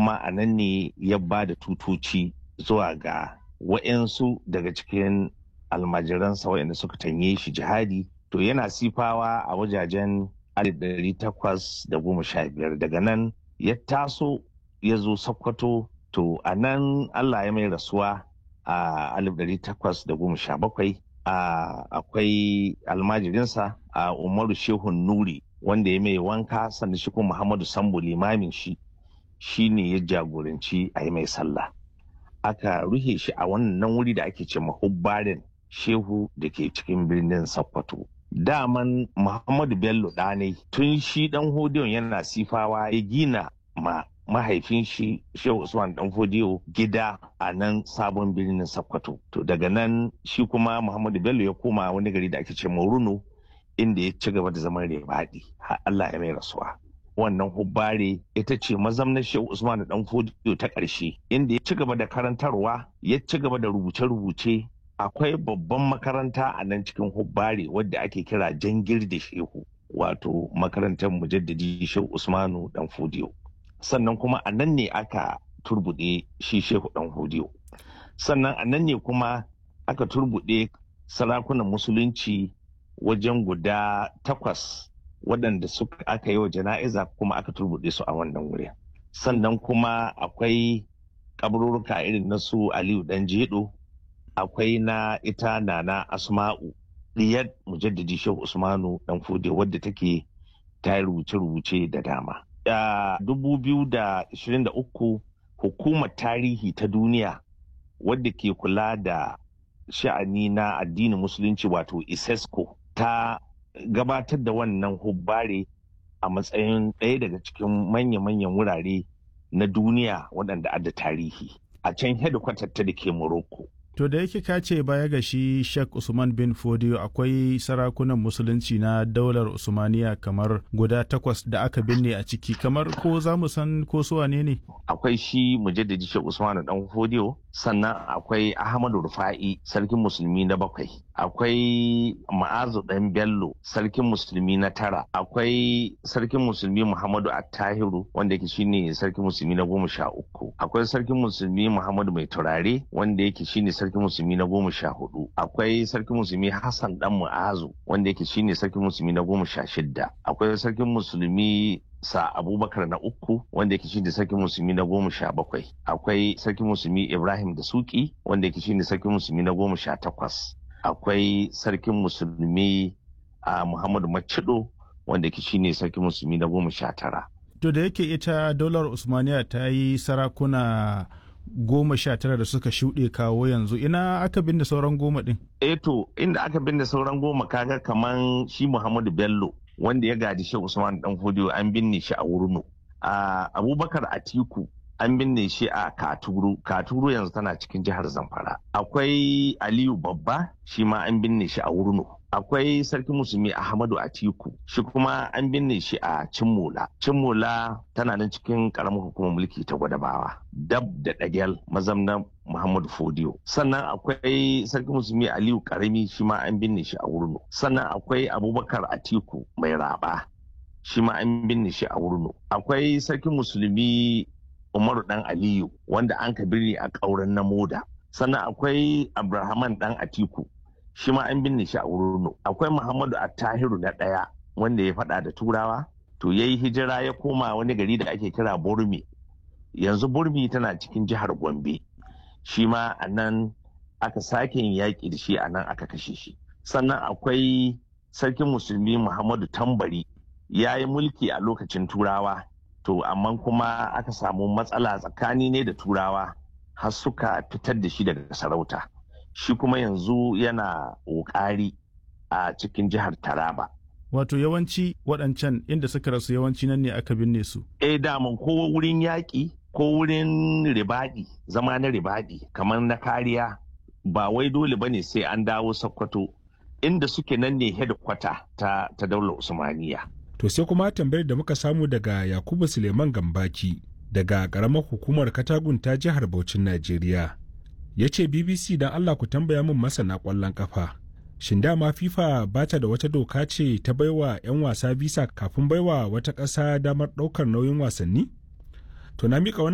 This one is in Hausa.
kuma a nan ne ya ba da tutoci zuwa ga wa'yansu daga cikin almajiransa waɗanda suka tanye shi jihadi to yana sifawa a wajajen 1815 daga nan ya taso ya zo sokoto to a nan allah ya mai rasuwa a 1817 akwai almajirinsa a umaru shehun nuri wanda ya mai wanka sannan shi kuma muhammadu sambo limamin shi shi ne ya jagoranci a yi mai sallah aka ruhe shi a wannan wuri da ake ce mahubbarin shehu da ke cikin birnin sokoto daman muhammadu bello ɗanai tun shi ɗan hodiyon yana sifawa ya gina ma mahaifin shi shehu usman dan fodiyo gida a nan sabon birnin sokoto to daga nan shi kuma muhammadu bello ya koma wani gari da ake ce maruno inda ya ci gaba da zaman rebaɗi har allah ya mai rasuwa wannan hubbare ita ce mazamnar shehu usman dan fodiyo ta ƙarshe inda ya ci gaba da karantarwa ya ci gaba da rubuce-rubuce akwai babban makaranta a nan cikin hubbare wadda ake kira jangir da shehu wato makarantar mujaddadi shehu usmanu dan fodiyo sannan kuma a nan ne aka turbuɗe shi shehu ɗan hodiyo sannan a nan ne kuma aka turbuɗe sarakunan musulunci wajen guda takwas waɗanda suka aka yi wa jana'iza kuma aka turbuɗe su a wannan wurin sannan kuma akwai kaburruka irin na su aliyu ɗan jedo akwai na ita nana asma'u ɗiyar mujaddadi shehu usmanu ɗan fodiyo wadda take ta yi rubuce-rubuce da dama da 2023 hukumar tarihi ta duniya wadda ke kula da sha'ani na addinin musulunci wato isesco ta gabatar da wannan hubbare a matsayin ɗaya daga cikin manya-manyan wurare na duniya waɗanda adda tarihi a can hedikwatar ta da ke morocco To da yake ka ce baya ga shi Sheikh Usman bin Fodio akwai sarakunan musulunci na daular Usmaniya kamar guda takwas da aka binne a ciki kamar ko za mu san ko su wane ne? Akwai shi mujaddadi Sheikh Usman dan Fodio sannan akwai Ahmadu Rufa'i sarkin musulmi na bakwai akwai Ma'azu dan Bello sarkin musulmi na tara akwai sarkin musulmi Muhammadu Attahiru wanda yake shine sarkin musulmi na goma sha uku akwai sarkin musulmi Muhammadu Mai Turare wanda yake shine sarkin musulmi na goma sha hudu akwai sarkin musulmi hassan dan mu'azu wanda yake shine sarkin musulmi na goma sha shidda akwai sarkin musulmi sa abubakar na uku wanda yake shine sarkin musulmi na goma sha bakwai akwai sarkin musulmi ibrahim da suki wanda yake shine sarkin musulmi na goma sha takwas akwai sarkin musulmi a muhammadu macido wanda yake shine sarkin musulmi na goma sha tara To da yake ita daular Usmaniya ta yi sarakuna goma sha tara da suka shuɗe kawo yanzu ina aka binne sauran goma ɗin? Eh to inda aka binne sauran goma kaga kaman shi Muhammadu Bello wanda ya gadi shi Usman Dan Fodiyo an binne shi a Wurno. A Abubakar Atiku an binne shi a Katuru. Katuru yanzu tana cikin jihar Zamfara. Akwai Aliyu Babba shi ma an binne shi a Wurno. akwai sarki musulmi ahmadu atiku shi kuma an binne shi a cimmola cimmola tana nan cikin karamar hukumar mulki ta gwadabawa dab da dagel mazamnan muhammadu fodiyo sannan akwai sarki musulmi aliyu karami shi ma an binne shi a wurno sannan akwai abubakar atiku mai raba shi ma an binne shi a wurno akwai sarki musulmi umaru dan aliyu wanda an ka birni a ƙauren na moda sannan akwai abrahaman dan atiku shi ma an binne shi a wurno akwai muhammadu attahiru na ɗaya wanda ya faɗa da turawa to ya yi hijira ya koma wani gari da ake kira burmi yanzu burmi tana cikin jihar gombe shi ma a nan aka sake yin yaƙi da shi a nan aka kashe shi sannan akwai sarkin musulmi muhammadu tambari ya yi mulki a lokacin turawa to amma kuma aka samu matsala tsakani ne da turawa har suka fitar da shi daga sarauta shi kuma yanzu yana ƙoƙari a cikin jihar Taraba. Wato yawanci waɗancan inda suka rasu yawanci nan ne aka binne su. Eh daman ko wurin yaƙi ko wurin ribaɗi zama na ribaɗi kamar na kariya ba wai dole bane sai an dawo Sokoto inda suke nan ne hedikwata ta, ta daular Usmaniya. To sai kuma tambayar da muka samu daga Yakubu Suleiman Gambaki daga ƙaramar hukumar Katagun ta jihar Bauchin Najeriya. ya ce bbc don allah ku tambaya min masana kwallon kafa shin dama fifa ba ta da wata doka ce ta baiwa 'yan wasa visa kafin baiwa wata ƙasa damar ɗaukar nauyin wasanni to na mika